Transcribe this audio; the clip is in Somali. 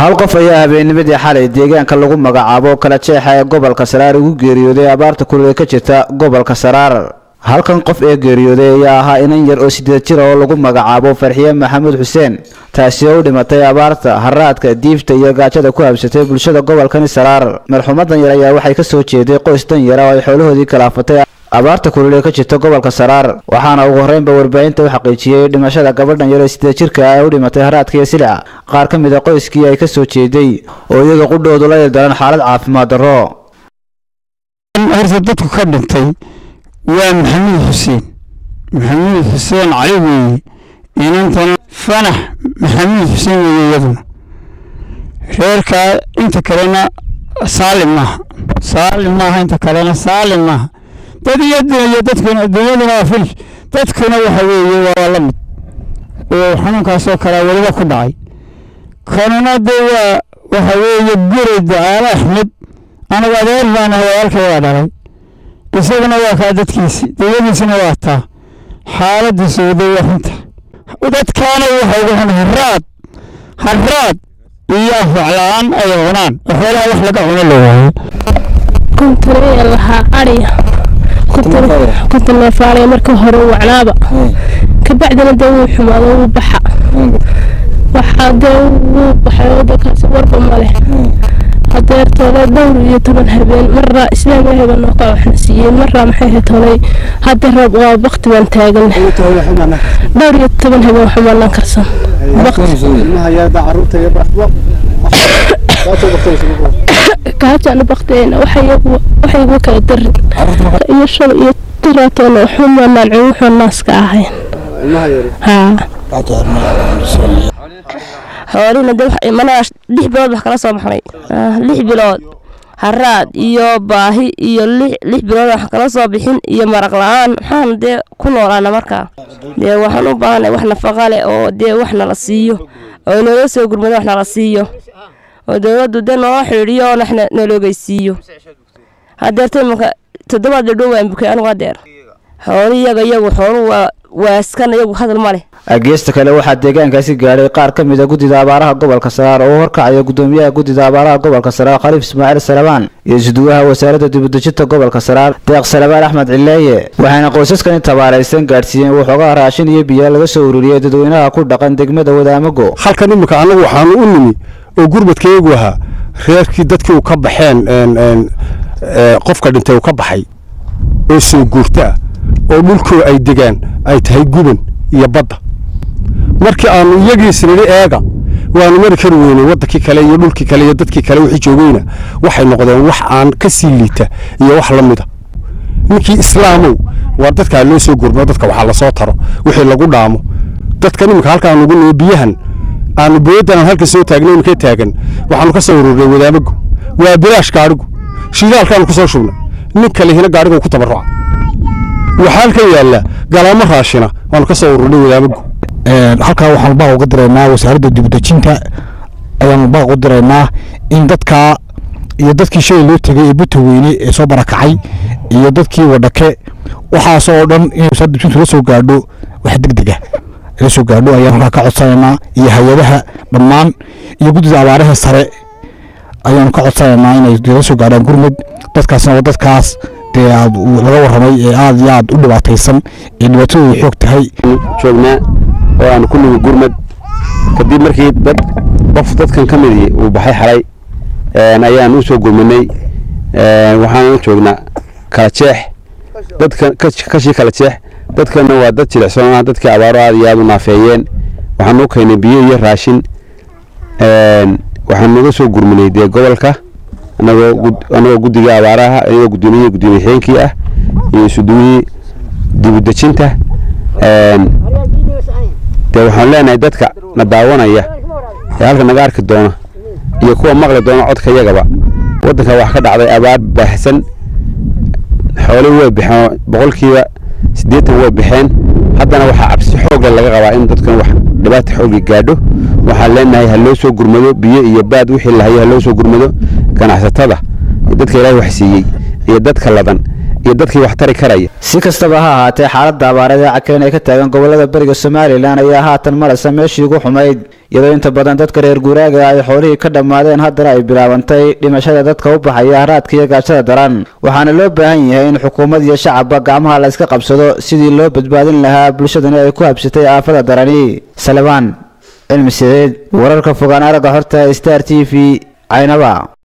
hal qof ayaa habeennimadii xalay deegaanka lagu magacaabo kala jeexa ee gobolka saraar ugu geeriyooday abaarta kulule ka jirta gobolka saraar halkan qof ee geeriyooday ayaa ahaa inan yar oo sideed jir oo lagu magacaabo farxiye maxamuud xuseen taasi oo u dhimatay abaarta haraadka diifta iyo gaajada ku habsatay bulshada gobolkani saraar marxuumadan yar ayaa waxay ka soo jeeday qoys dan yara oo ay xoolahoodii kalaafatay abaarta kulul ee ka jirta gobolka saraar waxaana ugu horreynba warbaahinta u xaqiijiyey dhimashada gabadhan yar ee sideed jirka ah ee u dhimatay haraadka iyo silica qaar ka mid a qoyskii ay ka soo jeeday oo iyaga qudhoodu la ildaran xaalad caafimaad darro horta dadku ka dhintay waa maxamuud xuseen maxamuud xuseen cali weeye inantana fanax maxamuud xuseen weeye iyaduna reerkaa inta kalena saalim maaha saalim maaha inta kalena saalim maaha dad iyo iyo dadkuna dunyaduna waa fil dadkuna waxa weeye waa la mid oo xanuunkaasoo kalea weliba ku dhacay kanuna dee waa waxa weeye guray ducaale axmed anagu adeer baan ahay walaalkay waa dhalay isaguna waa kaa dadkiisi dawladiisuna waa taa xaaladiisu wada waa xunta dadkaana waxa ugu xun haraad haraad iyo afwacla-aan ay cunaan oo xoolaha wax laga cuno la waayo kuntanaya lahaa ariya kuntan neefaanaya marka hore wacnaaba kabacdina dee wuu xumaado wuu baxa waxaa dee wuu baxay wadankaasi warba male hadeertooda dhowr iyo toban habeen maraa islaam ilaahay noo ka waxna siiyey maraa maxay ahayd tolay hadda roob waa bakti baan taagan dhowr iyo toban habeen xumaanaan karsan gaajana baktigeena waxaygu kala darin iyo shan iyo taraatoona xumaanaan cuguxoo naaska ahayn haa xoolihina de imanaa lix bilood wax kala soo baxnay lix bilood haraad iyo baahi iyo lix bilood wax kala soo bixin iyo maraq la-aan maxaan dee ku noolaana markaa dee waxaan u baahanay wax nafaqa leh oo dee wax nala siiyo oo naloo soo gurmado wax nala siiyo oo dowladdu dee noola xidhiidhiyo oo waxna naloogeysiiyo hadeerta imanka toddobaad dhadhow waan bukay anigu hadeer xooli iyaga iyagu xoolu waa waaskan iyagu hadal ma leh geesta kale waxaa deegaankaasi gaadhay qaar ka mid a guddida abaaraha gobolka saraar oo u horkacaya guddoomiyaha guddida abaaraha gobolka saraar khaliif ismaaciil salabaan iyo isuduwaha wasaaradda dibudejinta gobolka saraar deeq salabaan axmed cileeye waxayna qoysaskani tabaaraysan gaadhsiiyeen waxoogaa raashin iyo biyo laga soo ururiyey dadweynaha ku dhaqan degmada wadaamago halkan iminka annagu waxaanu u nimi oo gurmadkeegu ahaa reerkii dadkii u ka baxeen qofka dhintay uu ka baxay oo soo guurta ah oo dhulkoo ay degaan ay tahay guban iyo badda markii aanu iyagiisnidhi eega waanu mari kari weynay waddankii kale iyo dhulkii kale iyo dadkii kale wixii joogayna waxay noqdeen wax aan ka sii liita iyo wax la mida ninkii islaamow waa dadkaa loo soo gurmo dadka waxaa lasoo taro wixii lagu dhaamo dadka iminka halkaan ugu nimo biyahan aanu booyaddan aan halka soo taagna imika taagan waxaanu ka soo ururnay wadaamagu waa bilaash gaadhigu shidaalkaanu ku soo shubnay nin kalehina gaadhigu ku tabarruca waxaa halkan yaalla galaamo raashina waanu ka soo ururnay wadaamagu halkaa waxaanu baaq uga diraynaa wasaaradda dibudejinta ayaanu baaq u diraynaa in dadkaa iyo dadkii shalay loo tegay ee buta weyne ee soo barakacay iyo dadkii wadhake waxaasoo dhan inay wasaaradda dibudejintu la soo gaadho wax deg dega la soo gaadho ayaan halkaa ka codsanaynaa iyo hay-adaha dhammaan iyo guddida abaaraha sare ayaanu ka codsanaynaa inay la soo gaadhaan gurmud dadkaasna waa dadkaas dee aad laga warramay ee aad iyo aad u dhibaataysan ee dhibaatadooda xoog tahay joognaa oo aan ku nimi gurmad kadib markii dad qof dadkan ka midii uu baxay xalay ayaan u soo gurmanay waxaan joognaa kala jeex dadka kashii kala jeex dadkana waa dad jilicsan ah dadkii abaaro aad iyo aad u naafeeyeen waxaan u keenay biyo iyo raashin waxaan naga soo gurmanay dee gobolka anagoo guddiga abaaraha anagoo guddoomiye guddoomiye xeenkii ah iyo isuduwihii dibudejinta dee waxaan leenahay dadka na daawanaya ee halka naga arki doona iyo kuwa maqli doona codka yagaba waddanka wax ka dhacday abaar baahsan xoolihii way baxeen boqolkiiba siddeetan way baxeen haddana waxaa cabsi xoogle laga qabaa in dadkan wax dhibaata xoogli gaadho waxaan leenahay ha loo soo gurmado biyo iyo baad wixii lahayo ha loo soo gurmado ganacsatada dadka ilaahay wax siiyey iyo dadka ladan iyo dadkii wax tari karaya si kastaba ha ahaatee xaaladda abaareed ee cakiran ee ka taagan gobolada beriga somalilan ayaa haatan maraysa meeshii ugu xumayd iyadoo inta badan dadka reer guuraaga ay xoolihii ka dhammaadeen haddana ay bilaabantay dhimashada dadka u baxaya haraadka iyo gaajada daran waxaana loo baahan yahay in xukuumad iyo shacabba gacmaha la iska qabsado sidii loo badbaadin lahaa bulshadani ay ku habsatay aafada darani salebaan cilmi sideed wararka fogaan aragga horta star t v caynaba